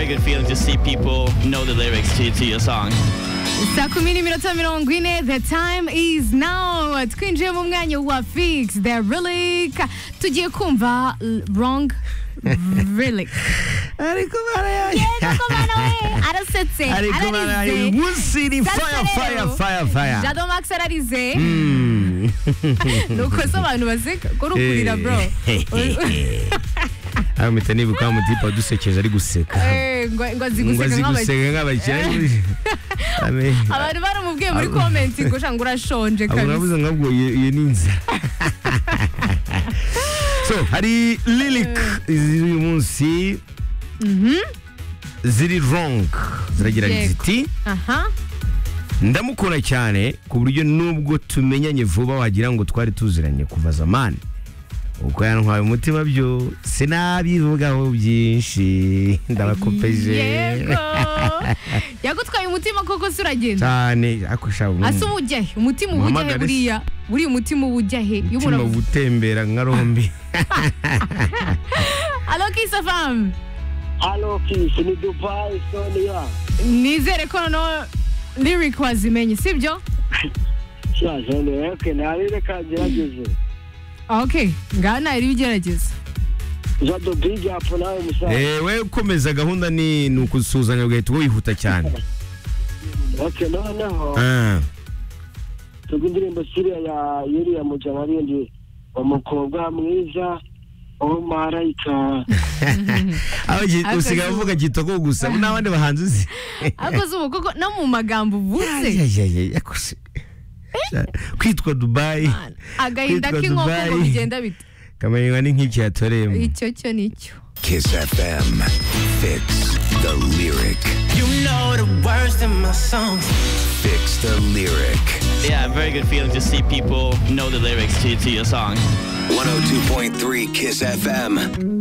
Very good feeling to see people know the lyrics to, to your song. saa kumi n'iminota mirongo ine the time is now twinjiye mu mwanya wa fix the relic tugiye kumva l- wrong relic ariko barayaye Yego ko bana we, arasetse ariko barayaye ararize munsi ni Sasa fire fire rero, fire fire jado max ararize Mm. ni uko se abantu baseka kuri ukurira bro ayo mpita nibuka wa mutipe wadusekeje ari guseka Eh, ngo ngo ngo aziguseka azi nk'abakire guseka nk'abakire Ame- abantu baramubwiye muri komenti ngo shanga urashonje abo kabisa nabuze nkabwo iyo iyo ni inzira so hari lilik z'uyu munsi ziri wrong ziragira Yego. ziti aha ndamukunda cyane ku buryo nubwo tumenyanye vuba wagira ngo twari tuziranye kuva zamani ubwo yantwaye umutima byo sinabivugaho byinshi ndabakopeje yego yagutwaye umutima koko se uragenda cyane ariko shabo ase ubujya he umutima uba ujya he Muhamagare se. buriya buriya umutima uba ujya he iyo umutima umuntu gutembera nka rombi alo kisa famu Halo Kisi ni Dubai Sonia. nizere ko noneho lyric wazimenye sibyo Sha Sonia okay nari reka ngerageze. ok ngaha ntari bigerageza Jado Big Up nawe musaza. ewe ukomeza gahunda ni ni ukusuhuzanya ugahita wihuta cyane Okay noneho Ah, tuga indirimbo siriya ya Yulia Mujabarindi umukobwa mwiza wo marayika. abaji- Akazi- usigaye uvuga kitoko gusa n'abandi bahanzi uzi ariko zuba koko no mu magambo uvuze Ayayayaya, yakusi. kwitwa dubayi agahinda Kwitwa k'inkoko ngo Dubai. bigenda bite kamenywa ni nk'iki yatoreyemo icyo cyo nicyo Kiss FM. Fix the lyric. You know the words in my songs. Fix the lyric. Yeah, very good feeling to see people know the lyrics to, to your song. 102.3 Kiss FM.